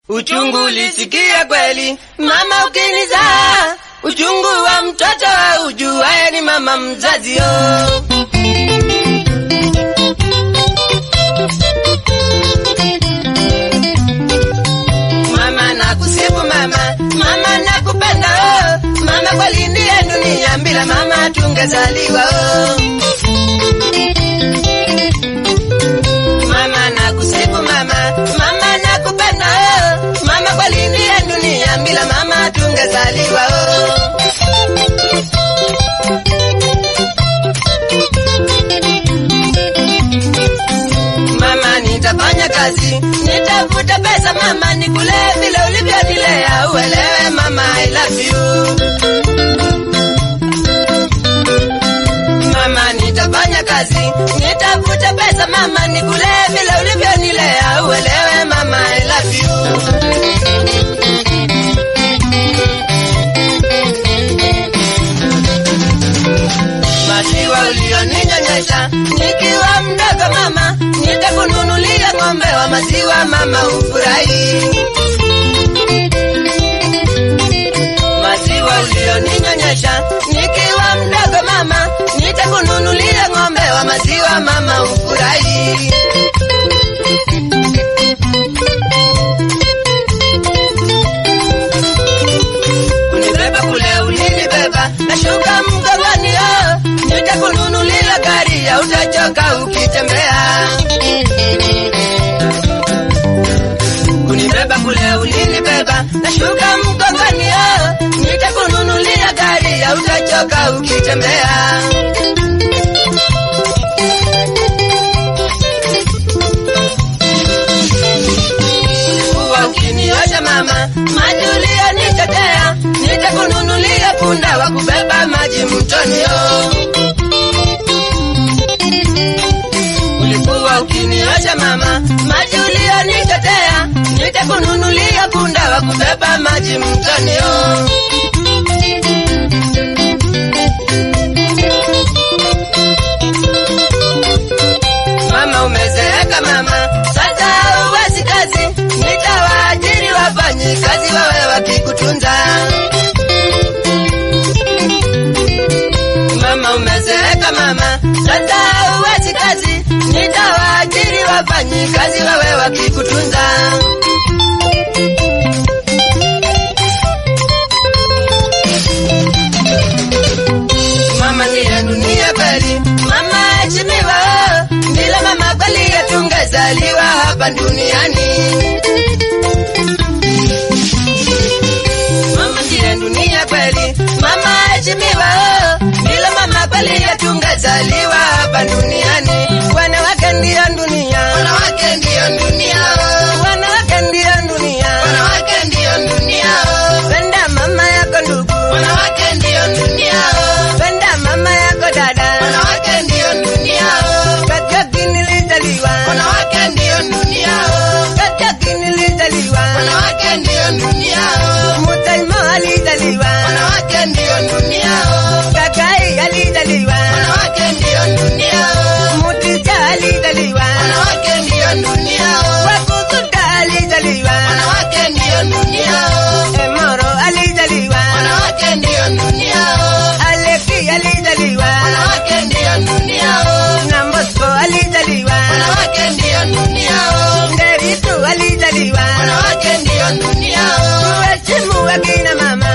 Uchungu ulisikia kweli mama ukinizaa, uchungu wa mtoto wa ujuaye ni mama mzazi yo. Mama nakusifu mama, mama nakupenda oh. Mama kweli ndiye dunia, bila mama tungezaliwa oh. Mama nakusifu mama, mama nakupenda oh. Mama kweli ndiye dunia, bila mama tungezaliwa oh. Mama nitafanya kazi, nitafuta pesa mama, nikule vile ulivyonilea, uelewe mama I love you. Mama nitafanya kazi, nitafuta pesa mama, nikule vile ulivyonilea, uelewe mama I love you. Maziwa ulioninyonyesha nikiwa mdogo mama, nitakununulia ng'ombe wa maziwa mama, ufurahi. Maziwa ulioninyonyesha nikiwa mdogo mama, nitakununulia ng'ombe wa maziwa mama, ufurahi. Unibeba kule ulinibeba, nashuka mgongoni oh, nitakununulia gari ya utachoka ukitembea. Unibeba kule ulinibeba, nashuka mgongoni oh, nitakununulia gari ya utachoka ukitembea. Ulikuwa ukiniosha mama, maji uliyonichotea, nitakununulia punda wa kubeba maji mtoni oh. Ulikuwa ukiniosha mama, maji uliyonichotea, nitakununulia punda wa kubeba maji mtoni oh. Mama umezeeka mama, sasa uwezi kazi, nitawaajiri wafanyi kazi wawe wakikutunza. Mama umezeeka mama, sasa uwezi kazi, nitawaajiri wafanyi kazi wawe wakikutunza. Mama ndiye dunia kweli, mama heshimiwa, bila mama kweli hatungezaliwa hapa duniani. Mama ndiye dunia kweli, mama heshimiwa, bila mama kweli hatungezaliwa hapa duniani. Wanawake ndiyo dunia, wanawake ndiyo dunia, wanawake ndiyo dunia, wanawake ndiyo dunia. Penda mama yako ndugu, wanawake ndiyo dunia. Penda mama yako dada, wanawake ndiyo dunia. Katoki nilizaliwa, wanawake ndiyo dunia. Katoki nilizaliwa, wanawake ndiyo dunia. Mutaimo alizaliwa, wanawake ndiyo dunia. Kakai alizaliwa, wanawake ndiyo dunia. Mutija alizaliwa, wanawake ndiyo dunia. Wakukuta alizaliwa, wanawake ndiyo dunia. Emoro alizaliwa, wanawake ndiyo dunia. Aleki alizaliwa, wanawake ndiyo dunia. Nambosko alizaliwa, wanawake ndiyo dunia. Nderitu alizaliwa, wanawake ndiyo dunia. Tuheshimu akina mama,